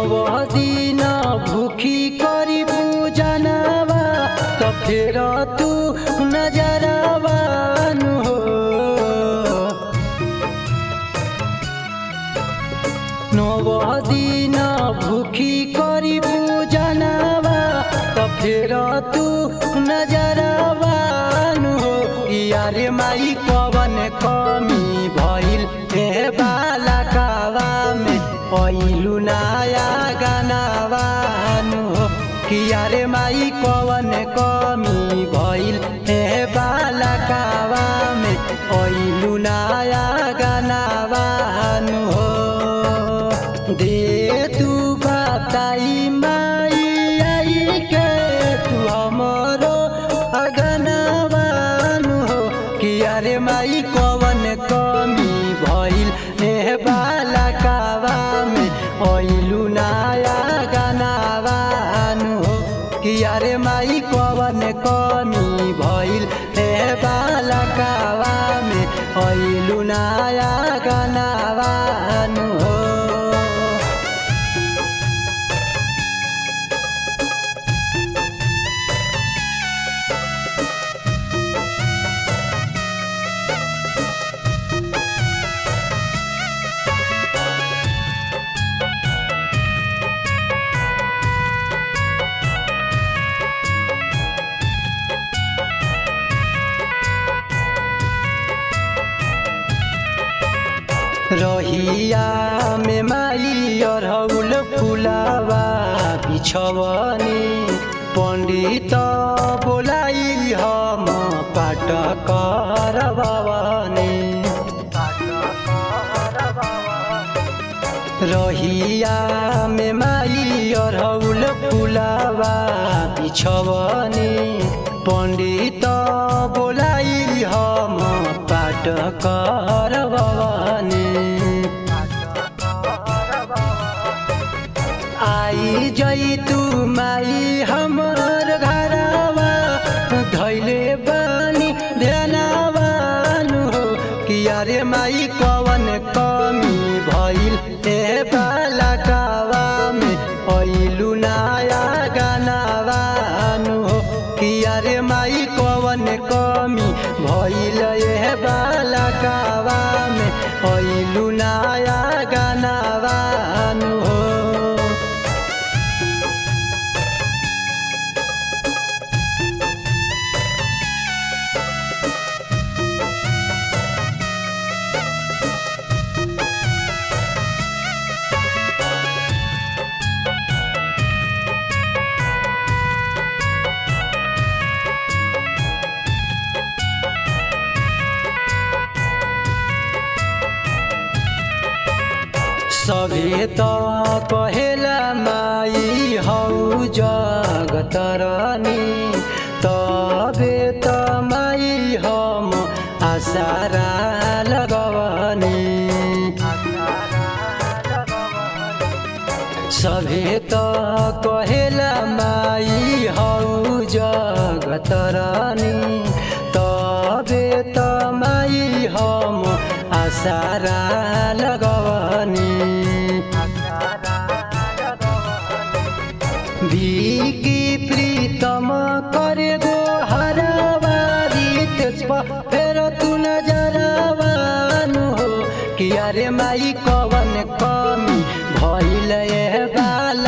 नव दिन भूखी करी पूजनवा त फेर तू नजरवानु हो नव दिन भूखी करी पूजनवा त फेर तू नजरवानु हो यारे माई कवन कमी भइल हे बाला कावा में ऐलु नया गानावानु हो कियारे माई कवन कमी भइल हे बाला कावा में ऐलु नया गानावानु हो दे तू बताई माई आई के तू हमरो अगनावानु हो कियारे माई कवन कमी भइल हे बाला कावा में ऐलु नया गानावानु हो कियारे माई कवन कमी भइल हे बाला कावा में ऐलु नया गानावानु हो रहिया में माई अरहुल फुलावा बिछवनी पण्डित बोलाई हम पाठ करवानी रहिया में माई अरहुल फुलावा बिछवनी पण्डित बोलाई हम पाठ करवानी आई जई तू माई हमर घरवा धैले बानी ध्यानवानु हो किया रे माई कवन कमी भइल ए बाला कावा में ऐलु नया गानावानु हो किया रे माई कवन कमी भइल ए बाला कावा में ऐलु नया गानावानु हो सभे त कहेला माई हौ जगतरनी तबे त माई हम आसारा लगवनी सभे त कहेला माई हौ जगतरनी तबे त माई हम आसारा लगवनी बिकी प्रीतम करे गो हरवारी त्यसप फेर तू नजरवानु हो किया रे माई कवन कमी भइल ए बाला